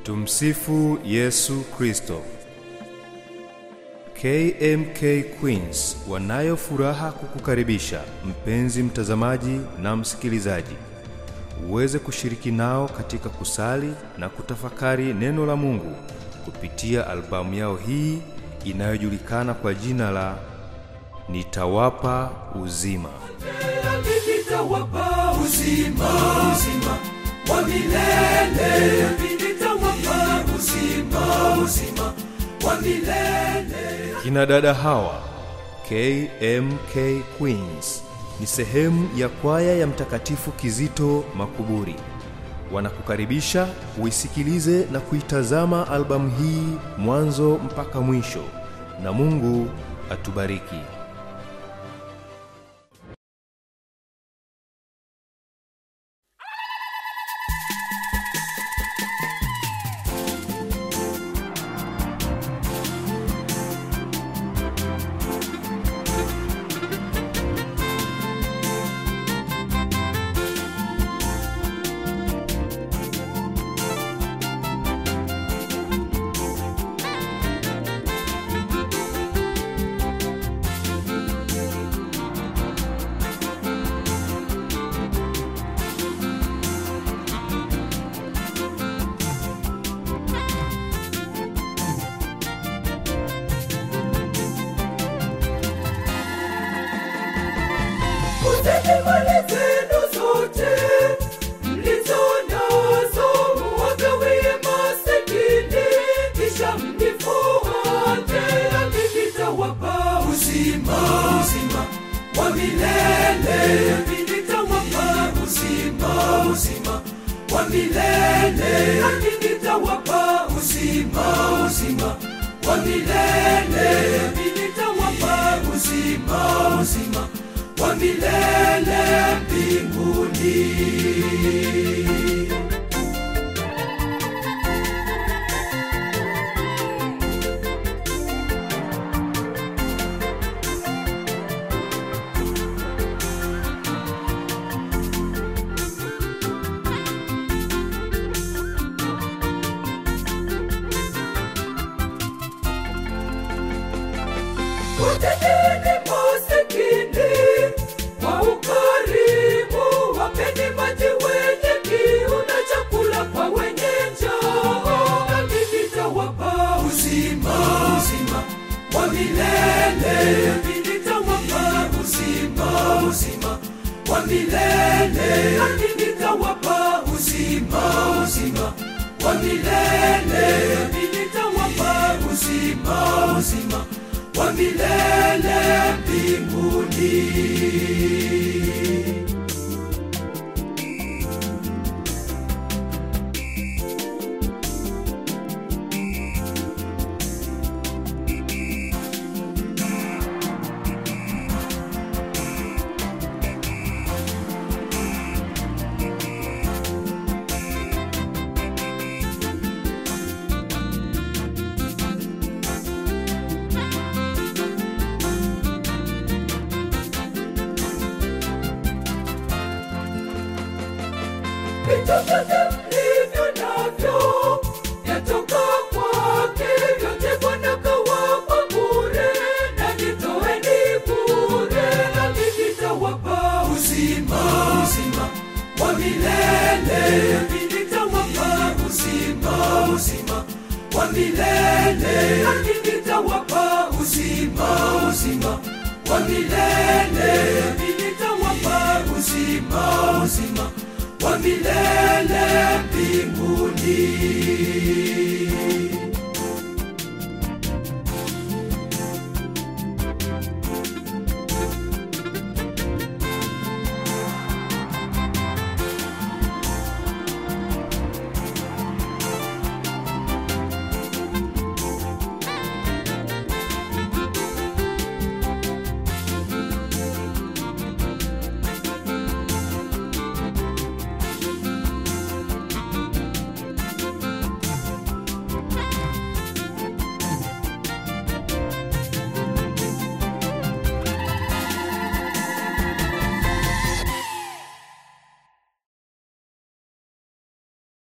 Tumsifu Yesu Kristo. KMK Queens wanayo furaha kukukaribisha mpenzi mtazamaji na msikilizaji uweze kushiriki nao katika kusali na kutafakari neno la Mungu kupitia albamu yao hii inayojulikana kwa jina la Nitawapa Uzima. nitawapa uzima uzima wa milele nitawapa uzima uzima wa milele Kina dada hawa KMK Queens ni sehemu ya kwaya ya Mtakatifu Kizito Makuburi. Wanakukaribisha uisikilize na kuitazama albamu hii mwanzo mpaka mwisho, na Mungu atubariki. Kuteni mali zenu zote mlizo nazo muwagawie masikini, kisha mnifuate, nami nitawapa uzima uzima wa milele, nami nitawapa uzima uzima wa milele, nami nitawapa uzima uzima wa milele, nami nitawapa uzima uzima wa milele mbinguni. Wateteni masikini kwa ukarimu, wapeni maji wenye kiu na chakula kwa wenye njaa, nami nitawapa uzima uzima wa milele, nami nitawapa uzima uzima wa milele, nami nitawapa uzima uzima wa milele, nami nitawapa uzima uzima wa milele mbinguni. Vitu vyote mlivyo navyo vyatoka kwake, vyote Bwana kawapa bure, na jitoeni bure, nami nitawapa uzima uzima wa milele, nami nitawapa uzima uzima wa milele, nami nitawapa uzima uzima wa milele, nami nitawapa uzima uzima wa milele mbinguni.